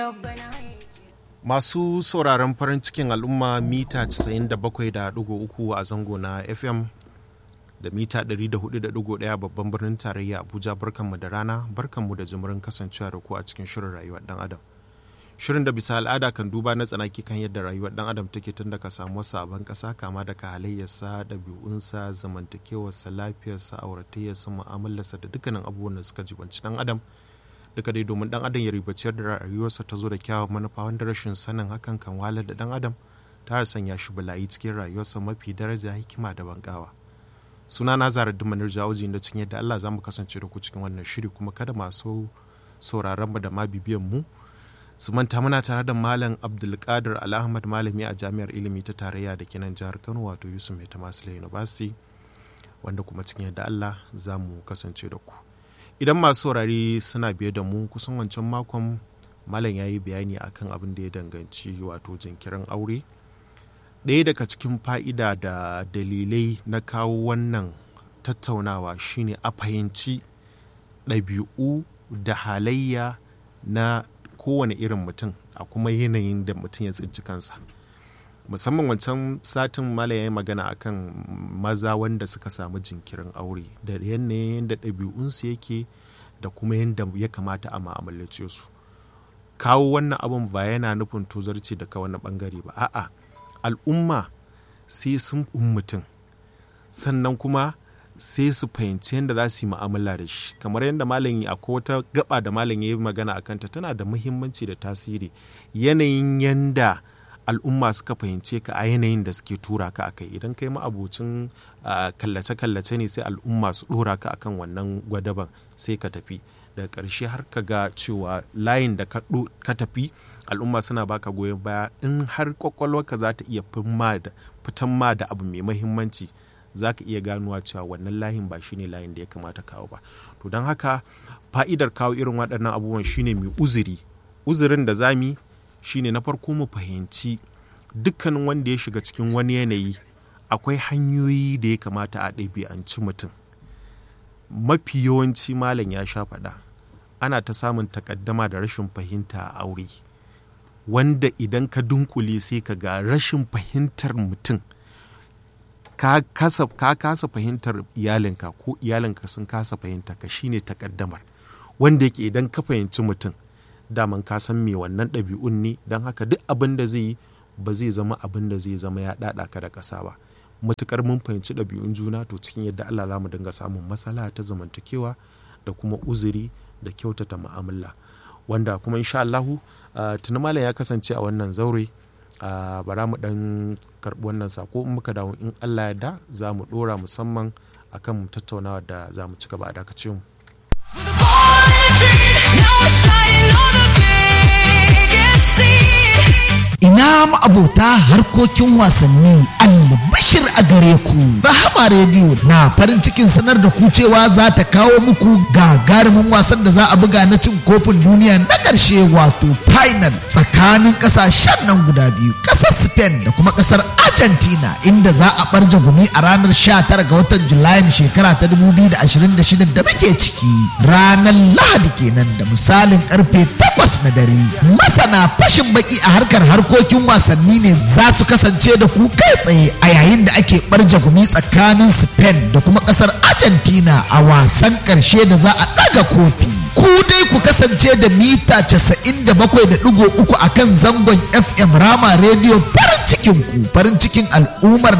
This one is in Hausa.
Masu sauraron farin cikin al'umma mita 97.3 a zango na FM da mita 104.1 babban birnin tarayya Abuja barkanmu da rana barkanmu da jimirin kasancewa da ku a cikin shirin rayuwar dan adam. Shirin da bisa al'ada kan duba na tsanaki kan yadda rayuwar dan adam take tun daga samuwar sabon kasa kama daga halayyarsa, ɗabi'unsa, zamantakewarsa, lafiyarsa, auratayyarsa, mu'amalarsa da dukkanin abubuwan da suka jibanci dan adam. duka dai domin dan adam ya ribaciyar da rayuwarsa ta zo da kyawun manufa wanda rashin sanin hakan kan walar da dan adam ta sanya shi bala'i cikin rayuwarsa mafi daraja hikima da bankawa suna na zara dumanar jawuji da cikin yadda Allah za mu kasance da ku cikin wannan shiri kuma kada masu sauraron mu da ma bibiyan mu su manta muna tare da malam abdulkadir al'ahmad malami a jami'ar ilimi ta tarayya da kenan jihar kano wato yusuf mai tamasila university wanda kuma cikin yadda Allah za mu kasance da ku idan masu saurari suna biye da mu kusan wancan makon malam ya yi bayani akan abin da ya danganci wato jinkirin aure ɗaya daga cikin fa'ida da dalilai na kawo wannan tattaunawa shine a fahimci ɗabi'u da halayya na kowane irin mutum a kuma yanayin da mutum ya tsinci kansa musamman wancan satin mala ya yi magana akan maza wanda suka samu jinkirin aure da yanayin da ɗabi'unsu yake da kuma yadda ya kamata a ma'amalace su kawo wannan abin ba yana nufin tozarci daga wani bangare ba a'a al'umma sai sun mutum sannan kuma sai su fahimci yadda za su yi mu'amala da shi kamar yadda malam akwai wata gaba da malam ya yi magana a kanta tana da muhimmanci da tasiri yanayin yanda al'umma suka fahimce ka a yanayin da suke tura ka akai idan kai ma'abocin kallace-kallace ne sai al'umma su dora ka akan wannan gwadaban sai ka tafi daga ƙarshe har ka ga cewa layin da ka tafi al'umma suna baka goyon baya in har kwakwalwarka za ta iya fitan ma da abu mai mahimmanci za ka iya ganuwa cewa wannan layin ba shine layin da ya kamata kawo ba to don haka fa'idar kawo irin waɗannan abubuwan shine mai uzuri uzurin da zami shine na farko mu fahimci dukkanin wanda ya shiga cikin wani yanayi akwai hanyoyi da ya kamata a ɗabi'anci mutum mafi yawanci malam ya sha faɗa ana ta samun takaddama da rashin fahimta a aure wanda idan ka dunkule sai ka ga rashin fahimtar mutum ka kasa, ka kasa fahimtar iyalinka ko iyalinka sun kasa fahimta ka shine takaddamar wanda yake idan ka fahimci mutum daman ka san me wannan ɗabi'un ne don haka duk abin da zai yi ba zai zama abin da zai zama ya ɗaɗa ka da ƙasa ba matukar mun fahimci ɗabi'un juna to cikin yadda Allah za mu dinga samun matsala ta zamantakewa da kuma uzuri da kyautata mu'amala wanda kuma insha Allahu tuni malam ya kasance a wannan zaure bara mu dan karɓi wannan sako in muka dawo in Allah ya da za mu ɗora musamman akan tattaunawa da za mu ci gaba a dakace mu. ina ma'abota harkokin wasanni albashir a gare ku rahama rediyo na farin cikin sanar da ku cewa za ta kawo muku gagarumin wasan da za a buga na cin kofin duniya na ƙarshe wato final tsakanin ƙasashen nan guda biyu ƙasar spain da kuma ƙasar argentina inda za a ɓarje gumi a ranar 19 ga watan julayin shekara ta 2026 da muke ciki ranar lahadi kenan da misalin karfe 8 na dare masana fashin baki a harkar harkokin harkokin wasanni ne za su kasance da ku kai tsaye a yayin da ake barja gumi tsakanin spain da kuma kasar argentina a wasan karshe da za a daga kofi ku dai ku kasance da mita 97.3 a kan zangon fm rama radio farin cikin ku farin cikin al'ummar